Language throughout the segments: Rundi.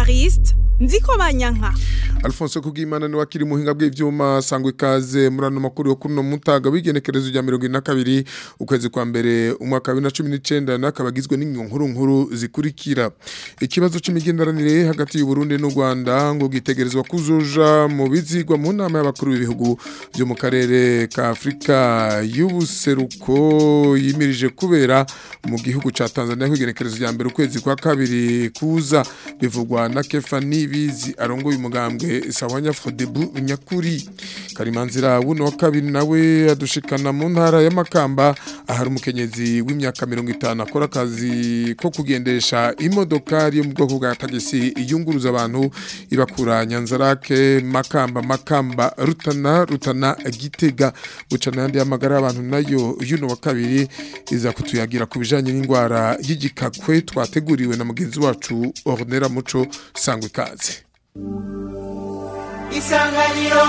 Evariste Nziko Banyanka Alphonse Kugimana ni wakiri muhinga bw'ivyuma sangwe kaze murano makuru yo kuno mutaga w'igenekerezo rya 22 ukwezi kwa mbere umwaka wa 2019 nakabagizwe n'inkuru nkuru zikurikira ikibazo c'imigenderanire hagati y'u Burundi n'u Rwanda ngo gitegerezwa kuzoja mu bizigwa mu nama y'abakuru b'ibihugu byo mu karere ka Afrika y'ubuseruko yimirije kubera mu gihugu ca Tanzania kw'igenekerezo rya mbere ukwezi kwa kabiri kuza bivugwa na Kefa Nibizi arongoye umugambwe Sawanya Frodebu Nyakuri Karimanzira wuno wa kabiri nawe adushikana mu ntara ya Makamba ahari umukenyezi w'imyaka 50 akora akazi ko kugendesha imodokari yo mu bwoko bwa tagisi iyunguruza abantu ibakura Nyanzarake Makamba Makamba Rutana Rutana Gitega bucana yandi y'amagara y'abantu nayo yuno wa kabiri iza kutuyagira ku bijanye n'indwara y'igikakwe twateguriwe na mugenzi wacu Ornera Muco sangwe kaze isanganiro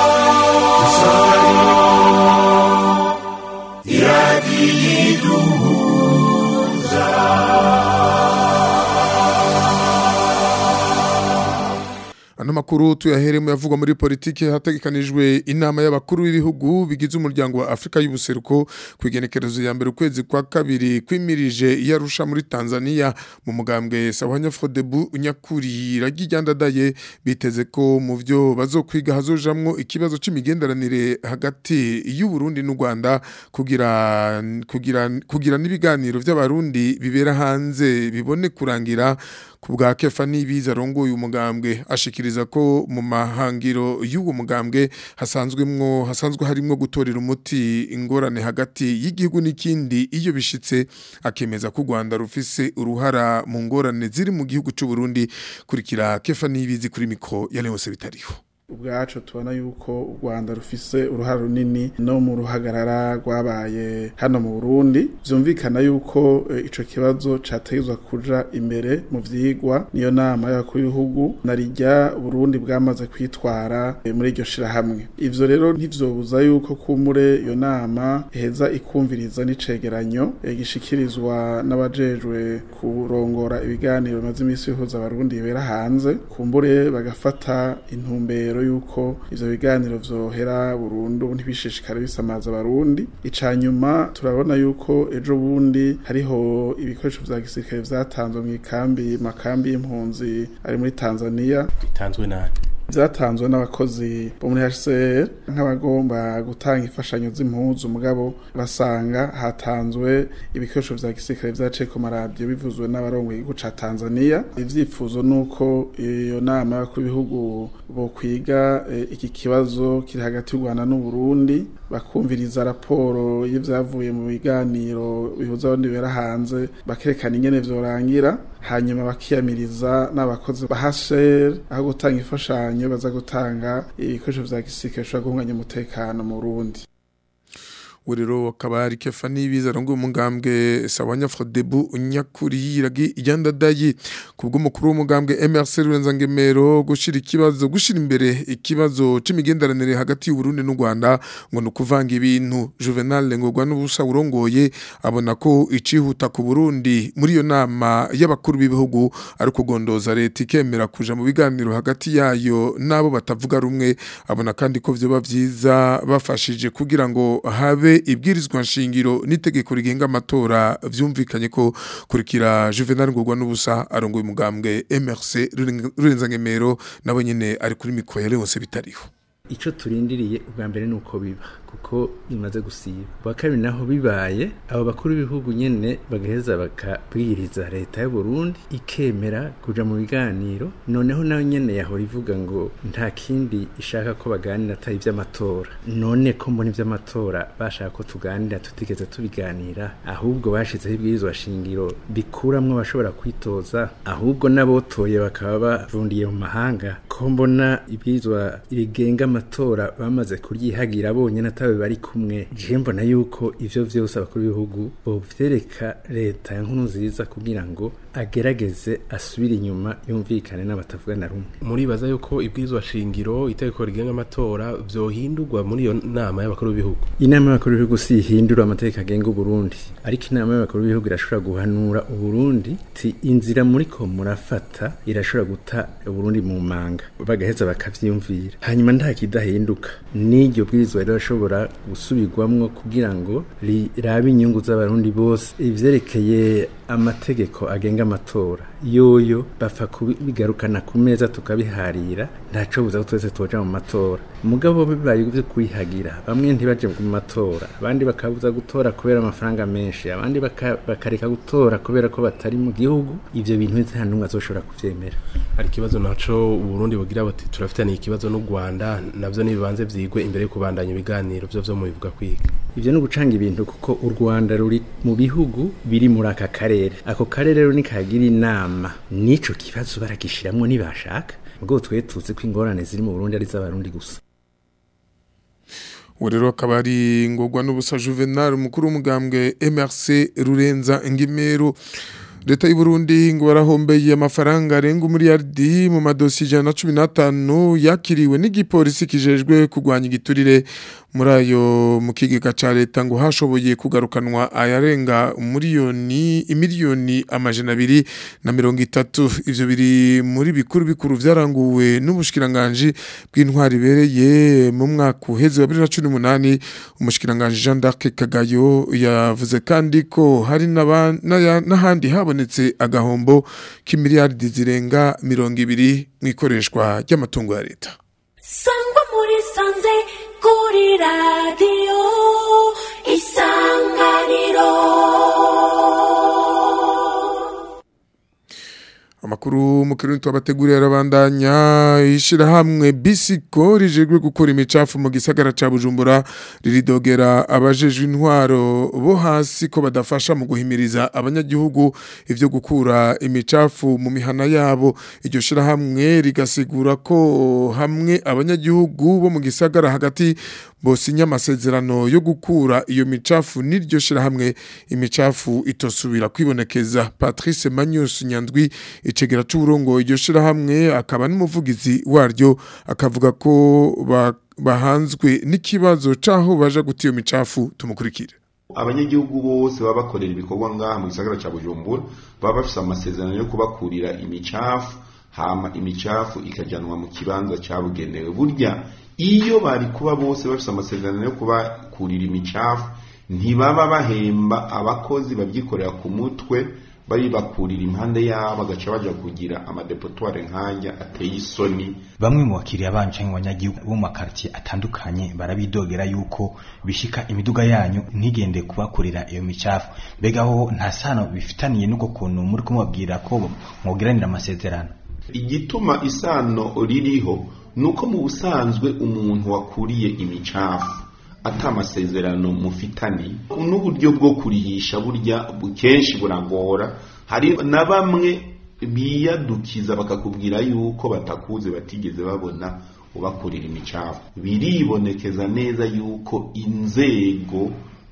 Ano makuru tuyaheremo yavugwa muri politike hategekanijwe inama y'abakuru b'ibihugu bigize umuryango wa Afrika y'ubuseruko kwigenekerezo ya mbere ukwezi kwa kabiri kwimirije yarusha muri Tanzania mu mugambwe Sawanya Frodebu Nyakuri ragijyandadaye biteze ko mu byo bazokwiga hazojamwo ikibazo c'imigenderanire hagati y'u Burundi n'u Rwanda kugira kugira kugira n'ibiganiro by'abarundi bibera hanze bibone kurangira ku bwa kefa n'ibiza arongoye umugambwe ashikiriza ko mu mahangiro y'uwo mugambwe hasanzwemwo hasanzwe harimwo gutorera umuti ingorane hagati y'igihugu n'ikindi iyo bishitse akemeza ko u Rwanda rufise uruhara mu ngorane ziri mu gihugu c'u Burundi kurikira kefa n'ibizi kuri mikro ya Leonce bitariho ubwacu tubona yuko u Rwanda rufise uruhara runini no mu ruhagarara rwabaye hano mu Burundi vyumvikana yuko e, ico kibazo categezwa kuja imbere mu vyigwa niyo nama y'abakuru b'ibihugu narijya Burundi bwamaze kwitwara e, muri iryo shirahamwe ivyo rero ntivyobuza yuko kumure iyo nama iheza ikumviriza n'icegeranyo e, gishikirizwa n'abajejwe kurongora ibiganiro bimaze imisi bihuza abarundi bibera hanze kumbure bagafata intumbero yuko ivyo biganiro vyohera burundu ntibishishikare bisamaza abarundi ica nyuma turabona yuko ejo bundi hariho ibikoresho vya gisirikare vyatanzwe mu ikambi makambi y'impunzi ari muri Tanzania bitanzwe nani vyatanzwe n'abakozi bo muri HCR nk'abagomba gutanga imfashanyo z'impuzu mugabo basanga hatanzwe ibikoresho vya gisirikare vyaciye ku maradiyo bivuzwe n'abarongoye igihugu ca Tanzania ivyifuzo nuko iyo nama y'abakuru b'ibihugu bokwiga e, iki kibazo kiri hagati y'u Rwanda n'u Burundi bakumviriza raporo y'ivyavuye mu biganiro bihuza abandi bera hanze bakerekana ingene vyorangira hanyuma bakiyamiriza n'abakozi ba HCR aho gutanga imfashanyo baza gutanga ibikoresho vya gisirikare bishobora guhunganya umutekano mu Burundi urero akaba ari kefa n'ibiza arongoye umugambwe Sawanya Frodebu Nyakuri iragi ijyandadaye kubwo mukuru w'umugambwe MRC Rurenza gushira ikibazo gushira imbere ikibazo c'imigenderanire hagati y'u Burundi n'u Rwanda ngo nukuvanga ibintu Juvenal ngogwa n'ubusa urongoye abona ko icihuta ku Burundi muri iyo nama y'abakuru b'ibihugu ari kugondoza leta ikemera kuja mu biganiro hagati yayo nabo batavuga rumwe abona kandi ko vyoba vyiza bafashije kugira ngo habe ibwirizwa nshingiro n'itegeko rigenga amatora vyumvikanye ko kurikira Juvenal Ngogwa n'ubusa arongoye umugambwe MRC Rurenza Ngemero nabo nyene ari kuri mikro ya Leonce bitariho ico turindiriye ubwa mbere nuko biba kuko imaze gusiba bwa kabiri naho bibaye abo bakuru b'ibihugu nyene bagaheza bakabwiriza leta y'u Burundi ikemera kuja mu biganiro noneho nayo nyene yahora ivuga ngo nta kindi ishaka ko baganira atari ivy'amatora none ko mbona ivy'amatora bashaka ko tuganira tutigeze tubiganira ahubwo bashizeho ibwirizwa shingiro bikuramwo abashobora kwitoza ahubwo n'abotoye bakaba bavundiye mu mahanga ko mbona ibwirizwa rigenga amatora bamaze kuryihagira bonyene atawe bari kumwe je mbona yuko ivyo vyose abakuru b'ibihugu bovyereka leta ya nkuru nziza kugira ngo agerageze asubire inyuma yumvikane n'abatavugana rumwe muribaza yuko ibwirizwa shingiro itegeko rigenga amatora vyohindurwa muri iyo nama y'abakuru b'ibihugu inama y'abakuru b'ibihugu si ihindura amategeko agenga uburundi ariko inama y'abakuru b'ibihugu irashobora guhanura uburundi ti inzira muriko murafata irashobora guta uburundi mu manga bagaheza bakavyiyumvira hanyuma nta kidahinduka n'iryo bwirizwa rirashobora gusubirwamwo kugira ngo rirabe inyungu z'abarundi bose ivyerekeye amategeko agenga amatora yoyo bapfa kubigarukana ku meza tukabiharira ntaco buza ko twese tuja mu matora mugabo bibaye ivyo kwihagira bamwe ntibaje mu matora abandi bakabuza gutora kubera amafaranga menshi abandi bakareka gutora kubera ko batari mu gihugu ivyo bintu nta numwe azoshobora kuvyemera hari ikibazo naco uburundi bugira buti turafitaniye ikibazo n'u rwanda navyo nibibanze vyigwe imbere yo kubandanya ibiganiro vyo vyo mubivuga kwiga ivyo ni ugucanga ibintu kuko u rwanda ruri mu bihugu biri muri aka karere ako karere rero nikagira inama nico kibazo baragishiramwo nibashaka ubwo twe tuzi ko ingorane ziri mu Burundi ari z'abarundi gusa uwo rero akaba ari ngorwa n'ubusa juvenal umukuru w'umugambwe MRC rurenza ngimero leta y'u Burundi ngo barahombeye amafaranga arenga umuriyardi mu madosi ijana na cumi n'atanu yakiriwe n'igipolisi kijejwe kurwanya igiturire muri ayo mu kigega ca leta ngo hashoboye kugarukanwa ayarenga umuriyoni imiliyoni amajana abiri na mirongo itatu ivyo biri muri bikuru bikuru vyaranguwe n'ubushikiranganje bw'intwari ibereye mu mwaka uheze wa bibiri na cumi n'umunani umushikiranganje Jean d'Arc Kagayo yavuze kandi ko hari n'ahandi habonetse agahombo k'imiliyardi zirenga mirongo ibiri mu ikoreshwa ry'amatungo ya leta sangwa muri sanze kuri radiyo isanganiro amakuru mu kirundi twabateguriye arabandanya ishirahamwe bisiko rijejwe gukora imicafu mu gisagara ca Bujumbura riridogera abajejwe intwaro bo hasi ko badafasha mu guhimiriza abanyagihugu ivyo gukura imicafu mu mihana yabo iryo shirahamwe rigasigura ko hamwe abanyagihugu bo mu gisagara hagati bosinya amasezerano yo gukura iyo micafu n'iryo shirahamwe imicafu itosubira kwibonekeza Patrice Magnus Nyandwi icegera c'uburongo iryo shirahamwe akaba n'umuvugizi waryo akavuga ko bahanzwe n'ikibazo caho baja guta iyo micafu tumukurikire abanyagihugu bose baba bakorera ibikorwa ngaha mu gisagara cya bujumbura baba bafite amasezerano yo kubakurira imicafu hama imicafu ikajanwa mu kibanza cyabugenewe burya iyo bari kuba bose bafite amasezerano yo kubakurira imicafu ntibaba bahemba abakozi babyikorera ku mutwe bayibakurira impande yabo bagaca baja kugira amadepotware nk'ajya ateye isoni bamwe mu bakiriya banyu cyangwa abanyagihugu bo mu makartier atandukanye barabidogera yuko bishika imiduga yanyu ntigende kubakurira iyo micafu mbega ho nta sano bifitaniye n'ubwo kuntu muri kumubabwira ko mwogiranira amasezerano igituma isano ririho nuko mu busanzwe umuntu wakuriye imicafu ata amasezerano mufitani n'uburyo bwo kurihisha burya kenshi buragora hari na bamwe biyadukiza bakakubwira yuko batakuze batigeze babona ubakurira imicafu biribonekeza neza yuko inzego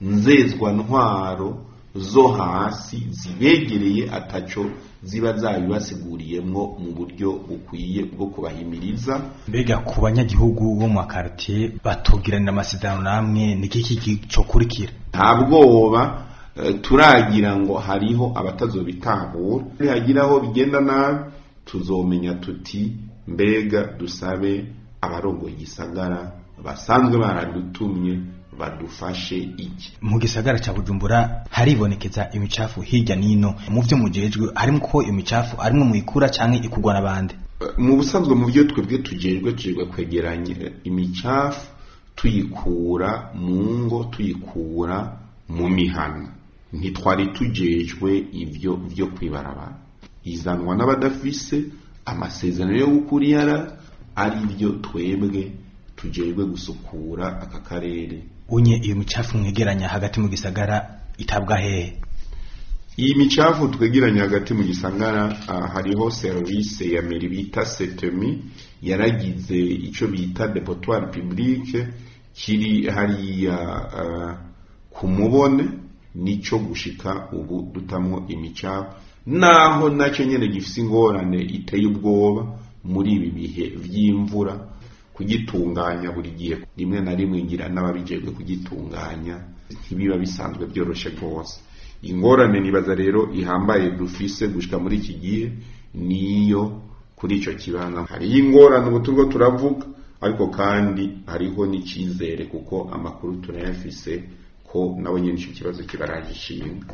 nzezwantwaro zo hasi zibegereye ataco ziba zabibasiguriyemwo mu buryo bukwiye bwo kubahimiriza mbega ku banyagihugu bo mu makartier batugiranira amasezerano namwe niki cyo kurikira nta bwoba turagira ngo hariho abatazobitahura nihagira aho bigenda nabi tuzomenya tuti mbega dusabe abarongoye igisagara basanzwe baradutumye badufashe iki mu gisagara cya bujumbura haribonekeza imicafu hirya nino mu byo mujejwe harimo ko iyo micafu arimwe muyikura cyangwa ikugwa n'abandi mu busanzwe mu byo twebwe tujejwe tujejwe kwegeranya imicafu tuyikura mu ngo tuyikura mu mihana ntitwari tujejwe ibyo byo kwibarabara izanwa n'abadafise amasezerano yo gukura iyara ari byo twebwe tujejwe gusukura aka karere unye iyo micafu mwegeranya hagati mu gisagara itabwa hehe iyi micafu twegeranya hagati mu gisagara uh, hariho service ya meri bita setemi yaragize ico bita depotoire publique kiri hariya uh, ku mubone nico gushika ubu dutamwo imicafu naho nacyo nyine gifite ingorane iteye ubwoba muri ibi bihe by'imvura kugitunganya buri gihe rimwe na rimwe ngira n'ababijejwe kugitunganya ntibiba bisanzwe byoroshye rwose ingorane nibaza rero ihambaye dufise gushika muri iki gihe niyo kuri icyo kibanza hariho ingorane ubu turiko turavuga ariko kandi hariho n'icyizere kuko amakuru turayafise ko nabo nyine icyo kibazo kibaraje ishinga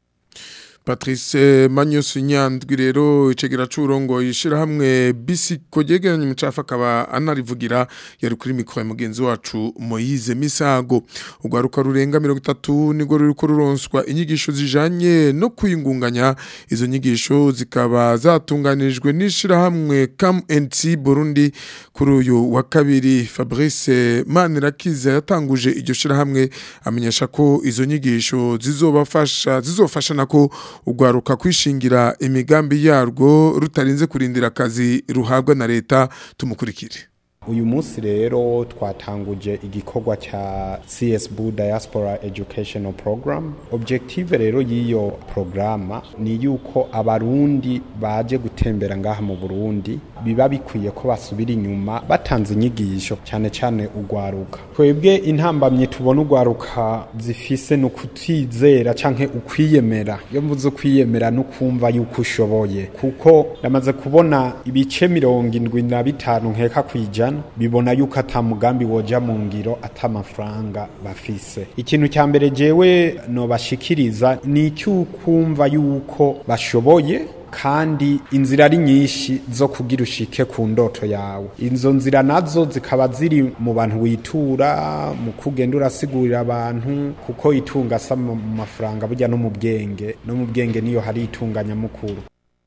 Patrice Manyos Nyandwi rero icegera curongo yishirahamwe bisiko yegeranye umucafa akaba anarivugira yari kuri mikro ya mugenzi wacu Moise Misago ugwaruka rurenga 30 nigo ruriko ruronswa inyigisho zijanye no kuyingunganya izo nyigisho zikaba zatunganijwe n'ishirahamwe CAMNC Burundi kuri uyu wa kabiri Fabrice Manirakiza yatanguje iryo shirahamwe amenyesha ko izo nyigisho zizobafasha zizofasha nako ugwaruka kwishingira imigambi yarwo rutarinze kurindira akazi ruhabwa na leta tumukurikire uyu munsi rero twatanguje igikorwa cya csb diaspora educational program objective rero y'iyo programa ni yuko abarundi baje gutembera ngaha mu burundi biba bikwiye ko basubira inyuma batanze inyigisho cyane cyane ugwaruka twebwe intambamye tubona ugwaruka zifise ni ukutizera canke ukwiyemera iyo mvuze ukwiyemera no kumva yuko ushoboye kuko ndamaze kubona ibice mirongo indwi na bitanu nkeka kwijana bibona yuko ata mugambi woja mu ngiro ata amafaranga bafise ikintu cya mbere jewe nobashikiriza ni icy'ukumva yuko bashoboye kandi inzira ari nyinshi zo kugira ushike ku ndoto yawe izo nzira nazo zikaba ziri mu bantu witura mu kugenda urasigurira abantu kuko itunga asa mu mafaranga burya no mu bwenge no mu bwenge niyo hari itunganyamukuru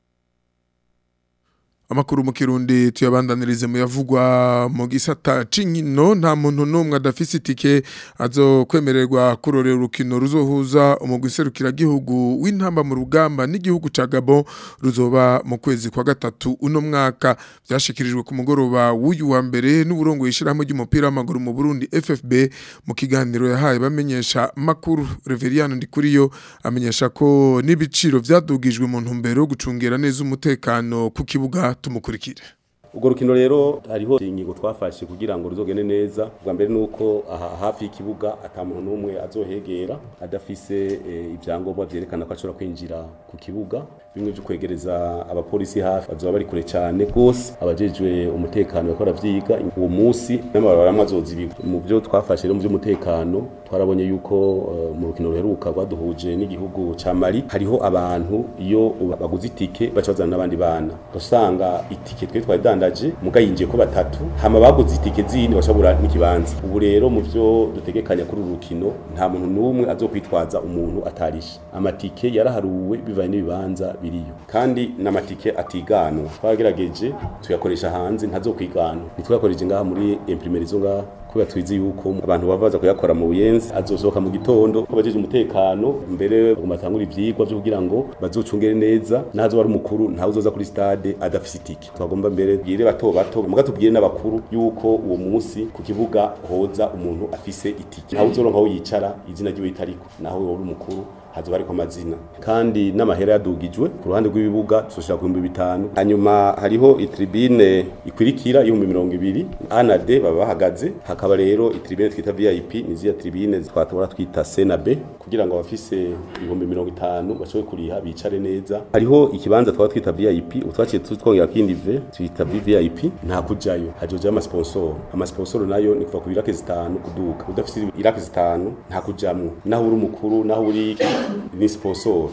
amakuru mu kirundi tuyabandanirize mu yavugwa mu gisata c'inkino nta muntu n'umwe adafise itike azo kwemererwa kurorera urukino ruzohuza umugwi serukiragihugu w'intamba mu rugamba n'igihugu ca Gabon ruzoba mu kwezi kwa gatatu uno mwaka vyashikirijwe ku mugoroba w'uyu wa mbere n'uburongo yishirahamwe ry'umupira w'amaguru mu Burundi FFB mu kiganiro yahaye bamenyesha makuru Reveriano Ndikuriyo amenyesha ko n'ibiciro vyadugijwe mu ntumbero yo gucungera neza umutekano ku kibuga tumukurikire urwo rukino rero hariho ingingo twafashe kugira ngo ruzogende neza bwa mbere nuko aha hafi y'ikibuga ata muntu n'umwe azohegera adafise ibyangombwa byerekana ko ashobora kwinjira ku kibuga bimwe byo kwegereza abapolisi hafi bazoba bari kure cyane rwose abajejwe umutekano bakora vyiga uwo munsi n'amabarabara amazozibirwa mu byo twafashe rero mu by'umutekano twarabonye yuko mu rukino ruheruka rwaduhuje n'igihugu ca Mali hariho abantu iyo baguze itike baca bazana n'abandi bana usanga itike twe twari dandaje muga yinjiye ko batatu hama baguze itike zindi bashabura n'ikibanza ubu rero mu byo dutegekanya kuri uru rukino nta muntu n'umwe azokwitwaza umuntu atarishe amatike yaraharuwe bivanye n'ibibanza biriyo kandi n'amatike atiganwa twagerageje tuyakoresha hanze ntazokwiganwa ntitwakoresheje ngaha muri imprimeri zo ngaha kubera twizi yuko abantu bavaza kuyakora mu buyenzi azosohoka mu gitondo abajeje umutekano mbere bagatangura ivyigwa byo kugira ngo bazocungere neza nazo bari umukuru ntawe uzoza kuri stade adafise itike twagomba mbere bwire bato bato muga tubwire n'abakuru yuko uwo munsi ku kibuga hoza umuntu afise itike ntawe uzoronka aho yicara izina ryiwe ritariko naho wowe uri umukuru hazoba ariko amazina kandi n'amahera yadugijwe ku ruhande rw'ibibuga tuzoshira ku bihumbi bitanu hanyuma hariho itribine ikwirikira y'ibihumbi mirongo ibiri a na d baba bahagaze hakaba rero itribine twita vip ni ziriya tribine twatobora twita c na b kugira ngo abafise ibihumbi mirongo itanu bashobore kuriha bicare neza hariho ikibanza twaba twita vip utwaciye twongera kindi v twita vvip nta kujayo hajojayo amasponsoro amasponsoro nayo ni kuva ku irake zitanu kuduka udafise irake zitanu nta kujamwo naho uri umukuru naho uri ni sponsor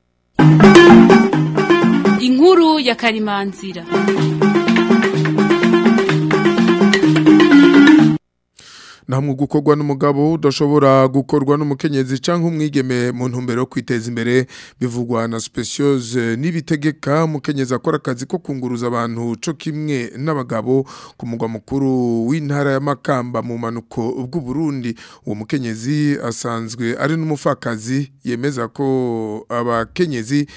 inkuru ya karimanzira namwe gukorwa n'umugabo udashobora gukorwa n'umukenyezi canke umwigeme mu ntumbero yo kwiteza imbere bivugwa na speciose nibitegeka umukenyezi akora akazi ko kunguruza abantu co kimwe n'abagabo ku mugwa mukuru w'intara ya Makamba mu manuko bw'u Burundi uwo mukenyezi asanzwe ari n'umufakazi yemeza ko abakenyezi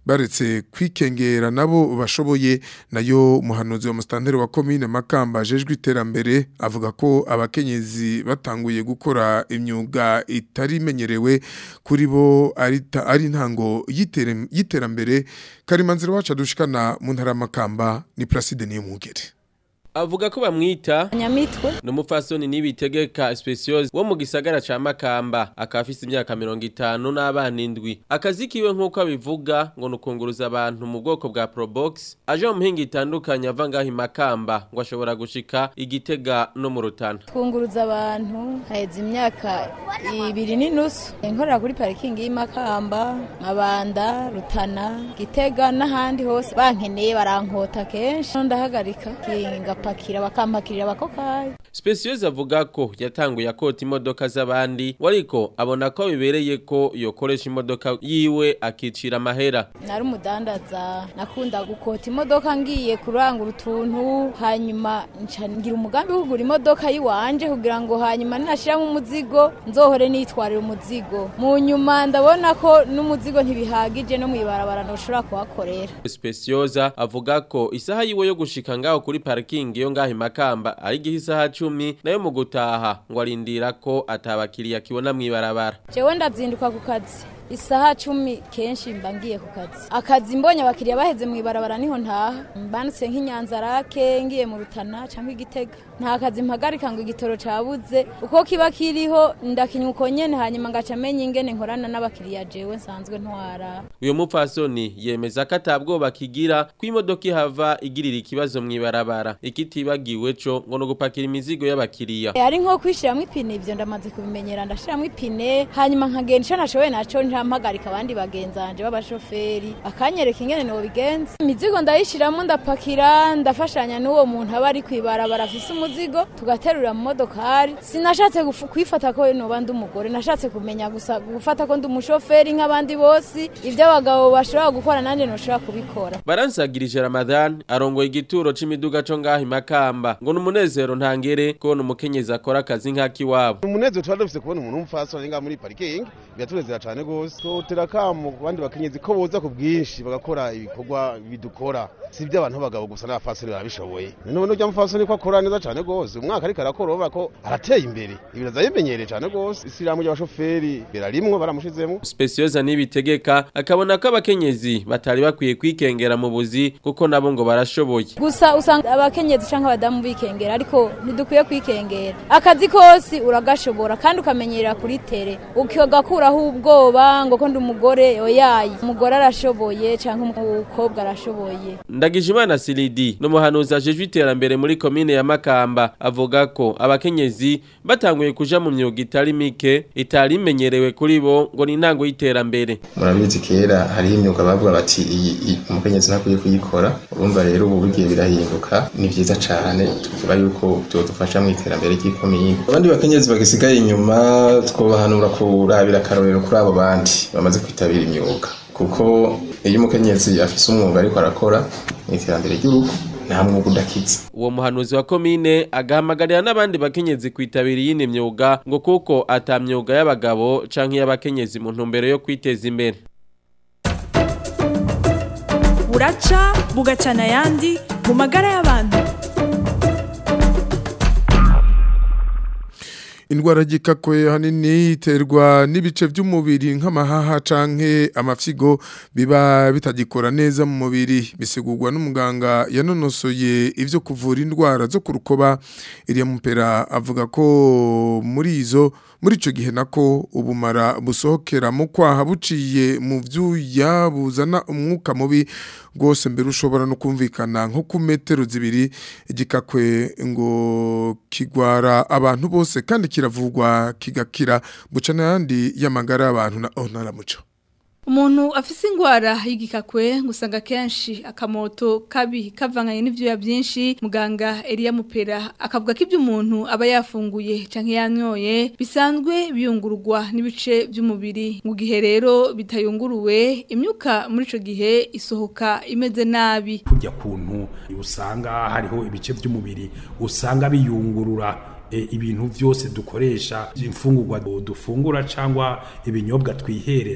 baretse kwikengera nabo bashoboye nayo umuhanuzi wa mustanteri wa komine Makamba jejwe iterambere avuga ko abakenyezi batanguye gukora imyuga itari imenyerewe kuri bo ari ta- ari ntango yitere- y'iterambere karimanzira wacu dushikana mu ntara ya Makamba ni Placide niyo mugere avuga ko bamwita nyamitwe ni umupfasoni n'ibitegeka speciose wo mu gisagara ca makamba akaba afise imyaka mirongo itanu n'abana indwi akazi kiwe nk'uko abivuga ngo ni ukunguruza abantu mu bwoko bwa probox aje mu mihinga itandukanye ava ngaho i makamba ngo ashobora gushika igitega no mu rutana twunguruza abantu haheze imyaka ibiri n'inusu nkorera kuri parikingi y'imakamba mabanda rutana gitega n'ahandi hose bankeneye barankota kenshi ndahagarika ngapakira bakampakirira abakokayi speciose avuga ko yatanguye akota imodoka z'abandi wariko abona ko bibereye ko yokoresha imodoka yiwe akicira amahera nari umudandaza nakunda gukota imodoka ngiye kurangura utuntu hanyuma nca ngira umugambi wo kugura imodoka yiwanje kugira ngo hanyuma ninashiramo umuzigo nzohore nitwarira umuzigo mu nyuma ndabona ko n'umuzigo ntibihagije no mwibarabara ntushobora kuhakorera specioza avuga ko isaha yiwe yo gushika ngaho kuri parking yo ngaho i makamba ari igihe isaha cumi nayo mu gutaha ngo arindira ko atabakiriya kibona mwibarabara jewe ndazinduka ku kazi isaha cumi kenshi mba ngiye ku kazi akazi mbonye abakiriya baheze mu ibarabara niho ntaha mbanutse nk'inyanzarake ngiye mu rutana cyangwa igitega nta kazi mpagarika ngo igitoro cabuze uko kiba kiriho ndakinywa uko nyene hanyuma ngaca menya ingene nkorana n'abakiriya jewe nsanzwe ntwara uyu mupfasoni yemeza ko atabwoba kigira ko imodoka ihava igirira ikibazo mwibarabara ikitibagiwe co ngo no gupakira imizigo y'abakiriya ari nko kwishiramwo ipine ivyo ndamaze kubimenyera ndashiramwo ipine hanyuma nkagenda ico nashoboye naco ntampagarika abandi bagenzanje b'abashoferi akanyereka ingene nobigenza imizigo ndayishiramwo ndapakira ndafashanya n'uwo muntu aba ari kwibarabara afise umuzigo tugaterura mu modokari sinashatse gufu- kwifata ko noba ndi umugore nashatse kumenya gusa gufata ko ndi umushoferi nk'abandi bose ivyo abagabo bashobora gukora nanje noshobora kubikora baransagirije ramadan arongoye igituro c'imiduga co ngaho i makamba ngo ni umunezero ntangere kubona umukenyezi akora akazi nk'akiwabo umunezero tuba dufise kubona umuntu w'umupfasoni ngaha muri parikingi biratunezera cane gose totera akamo ku bandi bakenyezi ko boza ku bwinshi bagakora ibikorwa bidukora si iby'abantu b'abagabo gusa n'abapfasoni barabishoboye none urya mupfasoni ko akora neza cane gose umwaka ariko arakora urabona ko arateye imbere ibiraza yimenyereye cane gose isiramu ry'abashoferi birarimwo baramushizemwo specioza nibitegeka akabona ko abakenyezi batari bakwiye kwikengera mu buzi kuko nabo ngo barashoboye gusa usanga abakenyezi canke abadamu bikengera ariko ntidukwiye kwikengera akazi kose uragashobora kandi ukamenyerera kuri tere ukagakuraho ubwoba ngo ko ndi umugore oyayi umugore arashoboye canke umukobwa arashoboye Ndagijimana Silidi n'umuhanuzi ajejwe iterambere muri komine ya Makamba avuga ko abakenyezi batanguye kuja mu myuga itari mike itari imenyerewe kuri bo ngo ni intango y'iterambere murabizi kera hariho imyuga bavuga bati iyi iyi umukenyezi ntakwiye kuyikora urumva rero ubu bigiye birahinduka ni vyiza cane tuvuga yuko byodufasha mu iterambere ry'ikomine abandi bakenyezi bagisigaye inyuma twobahanura kurabira akarorero kuri abo bandi bamaze kwitabira imyuga kuko iyo umukenyezi afise umwuga ariko arakora mu iterambere ry'urugo nta mwuga udakiza uwo muhanuzi wa komine agahamagarira n'abandi bakenyezi kwitabira iyindi myuga ngo kuko ata myuga y'abagabo canke y'abakenyezi mu ntumbero yo kwiteza imbere buraca bugacana ayandi mu magara y'abantu indwara y'igikakwe hanini iterwa n'ibice by'umubiri nk'amahaha canke amafyigo biba bitagikora neza mu mubiri bisigurwa n'umuganga yanonosoye ivyo kuvura indwara zo ku rukoba iriya mupera avuga ko muri izo muri ico gihe nako ubumara busohokera mu kwaha buciye mu vyuya buzana umwuka mubi rwose mbere ushobora no kumvikana nko ku metero zibiri igikakwe ngo kigwara abantu bose kandi kiravugwa kigakira buca n'ayandi y'amagara y'abantu na onara muco Umuntu afise ingwara y'igikakwe gusanga kenshi akamoto kabi kavanganye n'ivyoya byinshi muganga Elia Mupera akavuga ko ibyo umuntu aba yafunguye canke yanyoye bisanzwe biyungururwa n'ibice by'umubiri mu gihe rero bitayunguruwe imyuka muri ico gihe isohoka imeze nabi kujya kuntu usanga hariho ibice by'umubiri usanga biyungurura e, ibintu byose dukoresha imfungurwa dufungura cyangwa ibinyobwa twihereza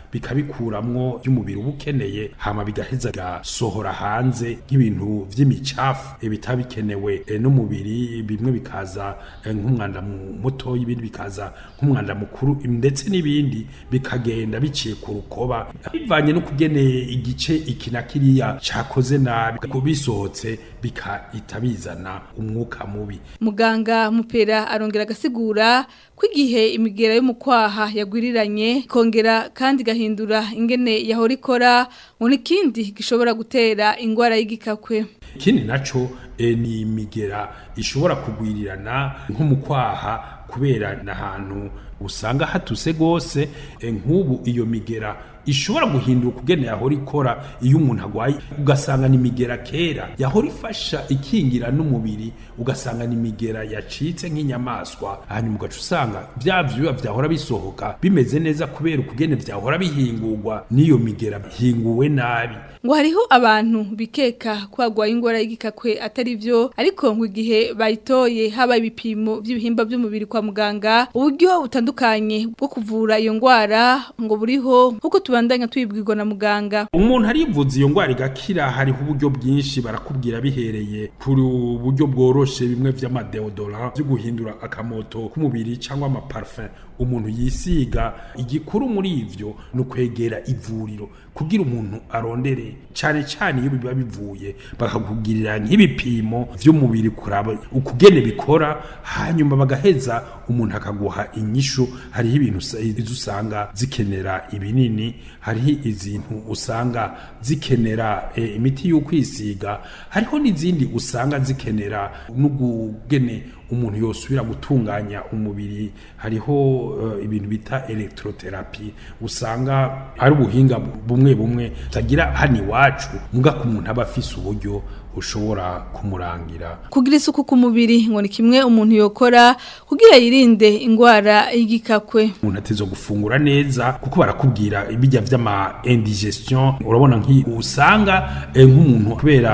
bikabikuramwo by'umubiri uba ukeneye hama bigaheza gasohora hanze nk'ibintu vy'imicafu eh, bitabikenewe eh, n'umubiri bimwe bikaza eh, nk'umwanda mu- muto ibindi bikaza nk'umwanda mukuru ndetse n'ibindi bikagenda biciye ku rukoba bivanye no kugene igice iki na kiriya cakoze nabi kubisohotse bikahita bizana umwuka mubi Muganga mupera arongera agasigura ko igihe imigera yo mu kwaha yagwiriranye kongera kandi gahindura ingene yahora ikora ngo n'ikindi gishobora gutera ingwara y'igikakwe ikindi naco eh, ni imigera ishobora kugwirirana nko mu kwaha kubera n'ahantu usanga hatuse gose eh, nk'ubu iyo migera ishobora guhinduka kugene yahora ikora iyo umuntu agwaye ugasanga ni migera kera yahora ifasha ikingira n'umubiri ugasanga ni migera yacitse nk'inyamaswa hanyuma ugaca usanga bya vyuya vyahora bisohoka bimeze neza kubera ukugene vyahora bihingurwa n'iyo migera bihinguwe nabi ngo hariho abantu bikeka ko bagwaye ingwara y'igikakwe atari byo ariko ngo igihe bayitoye haba ibipimo by'ibihimba by'umubiri kwa muganga uburyo butandukanye bwo kuvura iyo ngwara ngo buriho nk'uko tubandanya twibwirwa na muganga umuntu arivuza iyo ngwara igakira hariho uburyo bwinshi barakubwira bihereye kuri uburyo bworoshe bimwe vy'amadeodora byo guhindura akamoto k'umubiri cyangwa amaparfum umuntu yisiga igikuru muri ivyo ni ukwegera ivuriro kugira umuntu arondere cyane cyane iyo biba bivuye bakakugirira nk'ibipimo vy'umubiri kuraba ukugene bikora hanyuma bagaheza umuntu akaguha inyishu hariho ibintu usa- izo usanga zikenera ibinini hariho izintu usanga zikenera eh, imiti y'ukwisiga hariho n'izindi usanga zikenera n'ugugene umuntu yosubira gutunganya umubiri hariho eh, ibintu bita electrotherapy usanga ari ubuhinga bumwe bumwe tagira hano iwacu muga ku muntu aba afise uburyo ushobora kumurangira kugira isuku ku mubiri ngo ni kimwe umuntu yokora kugira yirinde ingwara y'igikakwe umuntu ateza gufungura neza kuko barakubwira ibijya vy'ama indigestion urabona nk'i usanga eh, nk'umuntu kubera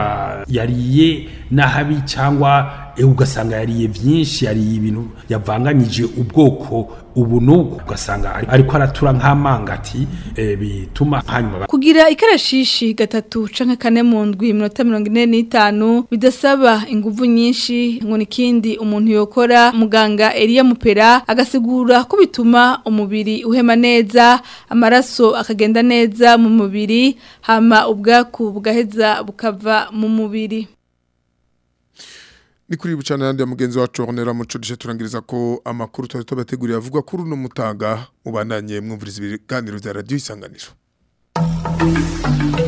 yariye nahabi cyangwa eh, ugasanga yariye vyinshi yariye ibintu yavanganyije ubwoko ubu n'ubwo ugasanga ari- ariko aratura nk'amangati eh, bituma hanyuma ba- kugira ikarashishi gatatu canke kane mu ndwi iminota mirongo ine n'itanu bidasaba inguvu nyinshi ngo nikindi umuntu yokora muganga Elia Mupera agasigura ko bituma umubiri uhema neza amaraso akagenda neza mu mubiri hama ubwaku bugaheza bukava mu mubiri ni kuri bucana yandi ya mugenzi wacu honera muco dushe turangiriza ko amakuru twari tubateguriye avuga kuri uno mutaga ubandanye mwumviriza ibiganiro bya radiyo isanganiro